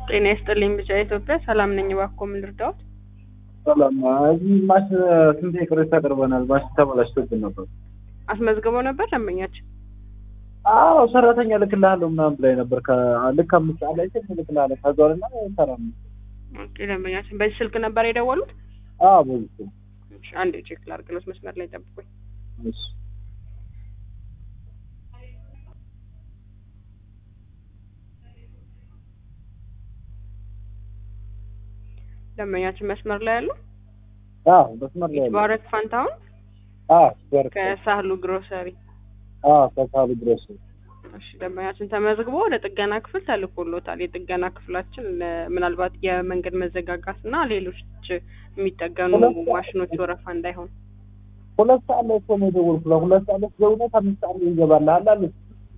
ጤና ይስጥልኝ ብቻ ኢትዮጵያ ሰላም ነኝ። እባክዎ ምን ልርዳዎት? ሰላም እዚህ ማሽ ስንት ቅሬታ አቅርበናል። ማሽ ተበላሽቶብን ነበር። አስመዝግበው ነበር ደንበኛችን? አዎ ሰራተኛ ልክልሃለሁ ምናምን ብላኝ ነበር። ልክ አምስት ሰዓት ላይ ስልክ ልክልሃለሁ ከዞርና ሰራም ኦኬ ደንበኛችን በዚህ ስልክ ነበር የደወሉት? አዎ በዚህ እሺ አንዴ ቼክ ላድርግሎት፣ መስመር ላይ ጠብቁኝ። እሺ ደንበኛችን መስመር ላይ ያሉ አዎ መስመር ላይ ይትባረክ ፋንታሁን አዎ ወርቅ ከሳህሉ ግሮሰሪ። አዎ ከሳሉ ድረስ እሺ ደንበኛችን ተመዝግቦ ወደ ጥገና ክፍል ተልኮሎታል። የጥገና ክፍላችን ለ- ምናልባት የመንገድ መዘጋጋት እና ሌሎች የሚጠገኑ ማሽኖች ወረፋ እንዳይሆን ሁለት ሰዓት ላይ እኮ ነው የደወልኩላት። ሁለት ሰዓት ላይ ደውነት አምስት ሰዓት ላይ ይገባልሃል አለች።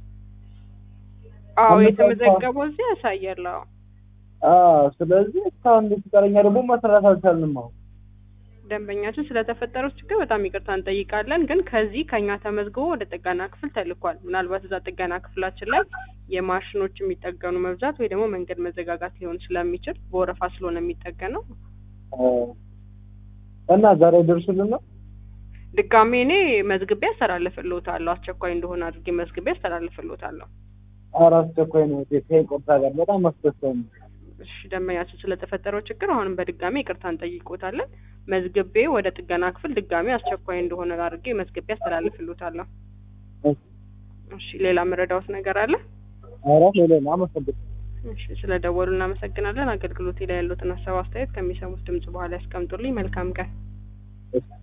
አዎ አምስት የተመዘገበው እዚህ ያሳያል። አዎ አዎ ስለዚህ እስካሁን እንዴት ፍቃደኛ ደግሞ መስራት አልቻልንም። አሁን ደንበኛችን ስለተፈጠረው ችግር በጣም ይቅርታ እንጠይቃለን። ግን ከዚህ ከኛ ተመዝግቦ ወደ ጥገና ክፍል ተልኳል። ምናልባት እዛ ጥገና ክፍላችን ላይ የማሽኖች የሚጠገኑ መብዛት ወይ ደግሞ መንገድ መዘጋጋት ሊሆን ስለሚችል በወረፋ ስለሆነ የሚጠገነው አ፣ እና ዛሬ ደርሱልና ድጋሜ እኔ መዝግቤ አስተላልፍልዎታለሁ። አስቸኳይ እንደሆነ አድርጌ መዝግቤ አስተላልፍልዎታለሁ። ኧረ አስቸኳይ ነው ከይቅርታ ጋር በጣም አስደሳኝ ነው። እሺ ደንበኛችን ስለተፈጠረው ችግር አሁንም በድጋሚ ይቅርታ እንጠይቆታለን። መዝግቤ ወደ ጥገና ክፍል ድጋሚ አስቸኳይ እንደሆነ አድርጌ መዝግቤ አስተላልፍልዎታለሁ። እሺ፣ እሺ ሌላ መረዳዎት ነገር አለ? ኧረ ሌላ ነው አመሰግናለሁ። እሺ ስለ ደወሉ እናመሰግናለን። አገልግሎቴ ላይ ያሉትን ሀሳብ አስተያየት ከሚሰሙት ድምጽ በኋላ ያስቀምጡልኝ። መልካም ቀን። እሺ